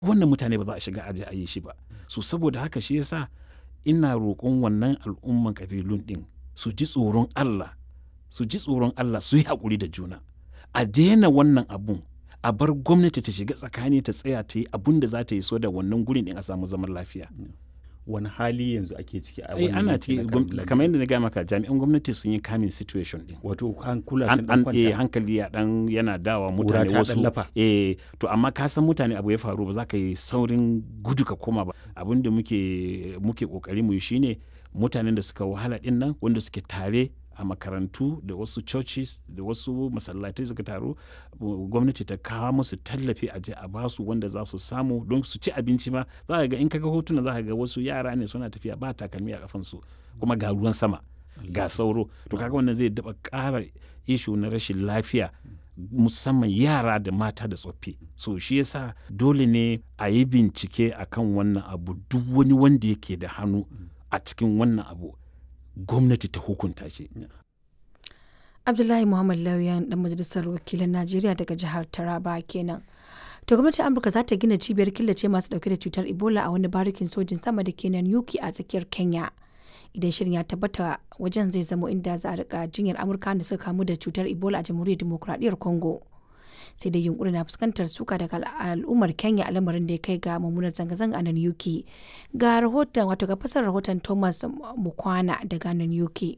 wannan mutane ba za a shiga aje a yi shi ba so saboda haka shi yasa ina roƙon wannan al'umman kabilun ɗin su ji tsoron Allah su ji tsoron Allah su yi haƙuri da juna a daina wannan abun a bar gwamnati ta shiga tsakani ta tsaya ta yi abun da za ta yi so da wannan gurin ɗin a samu zaman lafiya wani hali yanzu ake ciki a ai wannan ana yanki ciki na gwam- Kabilan? kamar yadda na gaya maka jami'an gwamnati sun yi kamin situation ɗin wato hankula an sun an dan eh, kwanta hankali ya dan yana dawa Ƙura mutane ta wasu ɗan lafa. eh to amma ka san mutane abu ya faru ba za ka yi saurin gudu ka koma ba abin da muke muke kokari mu yi shine mutanen da suka wahala din nan wanda suke tare a makarantu da wasu churches da wasu masallatai suka taru uh, gwamnati ta kawo musu tallafi a je a basu wanda za su samu don su ci abinci ma za ka ga in kaga hotuna za ka ga wasu yara ne suna tafiya ba takalmi a kafansu kuma ga ruwan sama ga sauro to kaga wannan zai daba ƙara ishu na rashin lafiya musamman yara da mata da tsoffi so shi yasa dole ne a yi bincike akan wannan abu duk wani wanda yake da hannu a cikin wannan abu gwamnati ta hukunta shi Abdullahi Muhammad Lauyan dan majalisar wakilan Najeriya daga jihar Taraba kenan. To gwamnatin Amurka za ta gina cibiyar killace masu dauke da cutar Ebola a wani barikin sojin sama da ke nan Yuki a tsakiyar Kenya. Idan shirin ya tabbata wajen zai zamo inda za a rika jinyar Amurka da suka kamu da cutar Ebola a jamhuriyar demokuraɗiyyar Congo. Sai dai yunkuri na fuskantar suka daga al- al'ummar Kenya a lamarin da ya kai ga mummunar zanga-zanga a nan Yuki. Ga rahoton wato ga fasar rahoton Thomas Mukwana daga nan Yuki.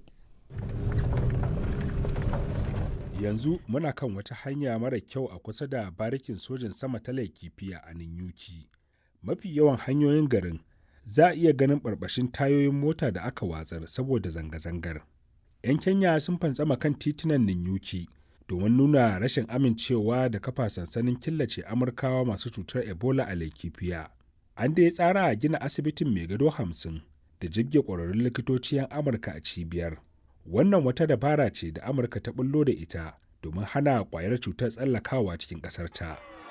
yanzu muna kan wata hanya mara kyau a kusa da barikin sojin sama ta laikifiya a ninyuki mafi yawan hanyoyin garin za a iya ganin barbashin tayoyin mota da aka watsar saboda zanga-zangar 'yan kenya sun fantsama kan titunan ninyuki domin nuna rashin amincewa da kafa sansanin killace amurkawa masu cutar ebola a laikifiya an da ya tsara a gina asibitin mai gado hamsin da jibge ƙwararrun likitoci 'yan amurka a cibiyar wannan wata dabara ce da amurka ta bullo da ita domin hana kwayar cutar tsallakawa cikin ƙasarta